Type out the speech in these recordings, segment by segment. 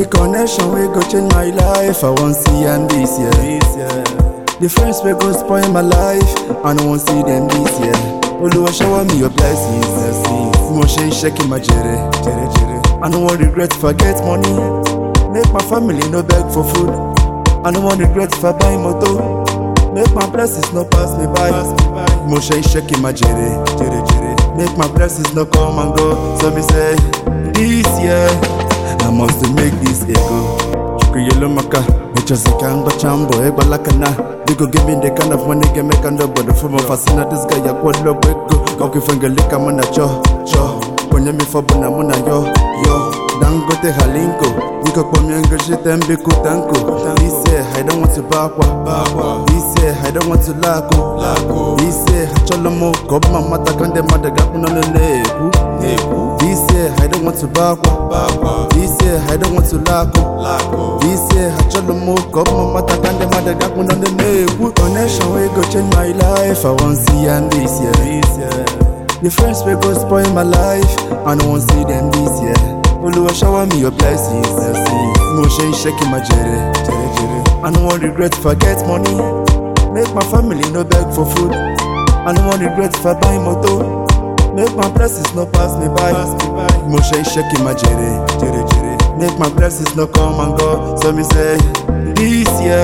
The connection we go change my life. I want see am this year. This year. The friends we go spoil my life. I don't want see them this year. Oluwa shower me your blessings. blessings. Mo ṣe iṣẹ́ kí n máa jèrè. jèrè jèrè. I no wan regret if I get money. Make my family no beg for food. I no wan regret if I buy motor. Make my blessings no pass me by. Mo ṣe iṣẹ́ kí n máa jèrè. jèrè jèrè. Make my blessings no come and go. So me say, this year, I must to make this ego. Chukuyelo maka, echazika ngba chambo, egbalaka na. Digo give me the kind of money can make under but the form of fascina this guy ya kwa lo wego. Kauki fengelika muna cho, cho. Kwenye mifobo na muna yo, yo. Dangote halinko, niko kwa miengo shite mbiku tanko. This year, I don't want to bakwa, bakwa. This year, I don't want to lako, lako. This year, hacholomo, kobma mata kande madaga kuna neneku, neku. This year, I don't want to bakwa, bakwa. This year, I don't want to lako, lako. This year, hacholomo, kobma mata kande madaga kuna neneku. Connection we go change my life, I want see am this year, this year. The friends we go spoil my life, I don't want see them this year. Oluwa shower me your blessings, blessings. Mo ṣe iṣẹ́ kí n máa jèrè, jèrè jèrè. I no wan regret if I get money. Make my family no beg for food. I no wan regret if I buy motor. Make my blessings no pass me by. Mo ṣe iṣẹ́ kí n máa jèrè, jèrè jèrè. Make my blessings no come and go. So me say, this year.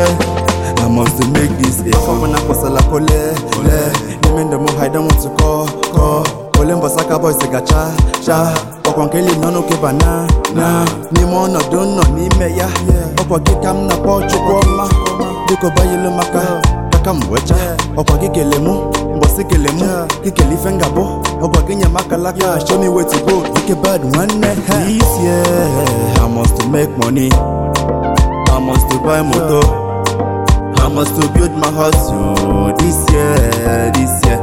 I must to make this a Ọkọ na kwasala kole, le Nime ndo mo I don't want to call, call Kole mbasaka boys ga cha, cha Ọkwa nkeli nono ke bana, na N'ime ọnọdụ nọ n'ime ya Ọkwa gị ka m na-akpọ chukwu ọma Biko bayelu maka, kaka m wecha Ọkwa gị kele mụ, mbọsị kele mụ Gị kele ife ngabụ, ọkwa gị nye m akalaka Show me where to go, ike bad nwanne ha This year, I must to make money I must to buy motor I must to build my house oh, this year, this year.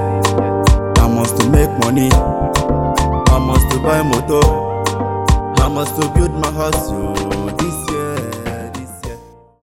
I must to make money. I must to buy motor. I must to build my house oh, this year.